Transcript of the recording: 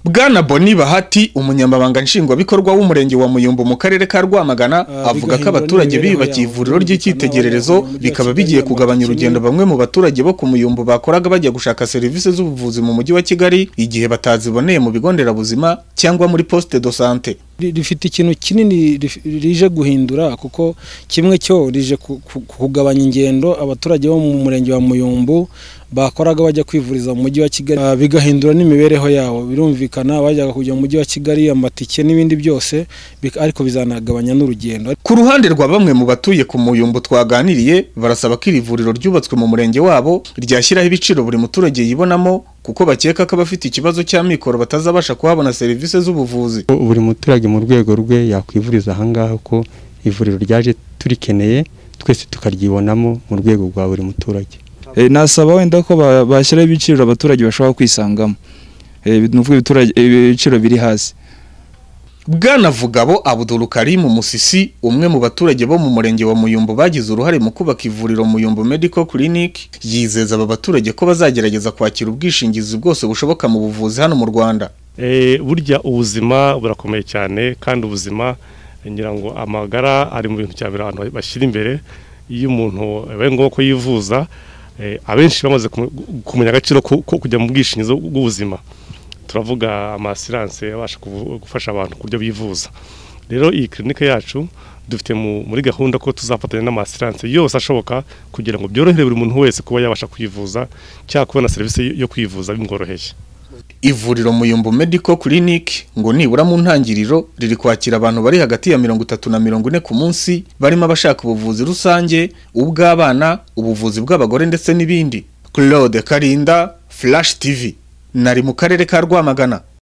Bwana Boni Bahati umunyamabanga nshingwabikorwa w'umurenge wa Muyumbu mu karere ka Rwamagana avuga ko abaturage biyubakiye ivuriro ry'icyitegererezo bikaba bigiye kugabanya urugendo bamwe mu baturage bo ku Muyumbu bakoraga bajya gushaka serivisi z'ubuvuzi mu mujyi wa Kigali igihe bataziboneye mu bigo nderabuzima cyangwa muri poste de santé rifite ikintu kinini rije guhindura kuko kimwe cyo rije kugabanya ingendo abaturage bo mu murenge wa Muyumbu bakoraga bajya kwivuriza mu mujyi wa Kigali bigahindura n'imibereho yabo birumvikana bajyaga kujya mu mujyi wa Kigali amatike n'ibindi byose ariko bizanagabanya n'urugendo ku ruhande rwa bamwe mu batuye ku muyumbu twaganiriye barasaba ko iri vuriro ryubatswe mu murenge wabo ryashyiraho ibiciro buri muturage yibonamo kuko bakeka ko abafite ikibazo cy'amikoro batazabasha kuhabona serivisi z'ubuvuzi buri muturage mu rwego rwe yakwivuriza ahangaha ko ivuriro ryaje turikeneye twese tukaryibonamo mu rwego rwa buri muturage nasaba wenda ko bashyiraho ibiciro abaturage bashobora kwisangamo ni ukuvuga ibiciro biri hasi Bwana Vugabo Abdul Karim Musisi umwe mu baturage bo mu murenge wa Muyumbu bagize uruhare mu kubaka ivuriro Muyumbu Medical Clinic yizeza aba baturage ko bazagerageza kwakira ubwishingizi bwose bushoboka mu buvuzi hano mu Rwanda burya ubuzima burakomeye cyane kandi ubuzima ngira ngo amagara ari mu bintu cya mbere abantu bashyira imbere iyo umuntu bibaye ngombwa ko yivuza abenshi bamaze kumenya agaciro ko kujya mu bwishingizi bw'ubuzima turavuga amasiranse abasha gufasha abantu ku buryo bivuza rero iyi kirinike yacu dufite muri gahunda ko tuzafatanya n'amasiranse yose ashoboka kugira ngo byorohere buri muntu wese kuba yabasha kwivuza cyangwa kubona serivisi yo kwivuza bimworoheye ivuriro muyumbu medical clinic ngo nibura mu ntangiriro riri kwakira abantu bari hagati ya mirongo itatu na mirongo ine ku munsi barimo abashaka ubuvuzi rusange ubw'abana ubuvuzi bw'abagore ndetse n'ibindi claude karinda flash tv nari mu karere ka rwamagana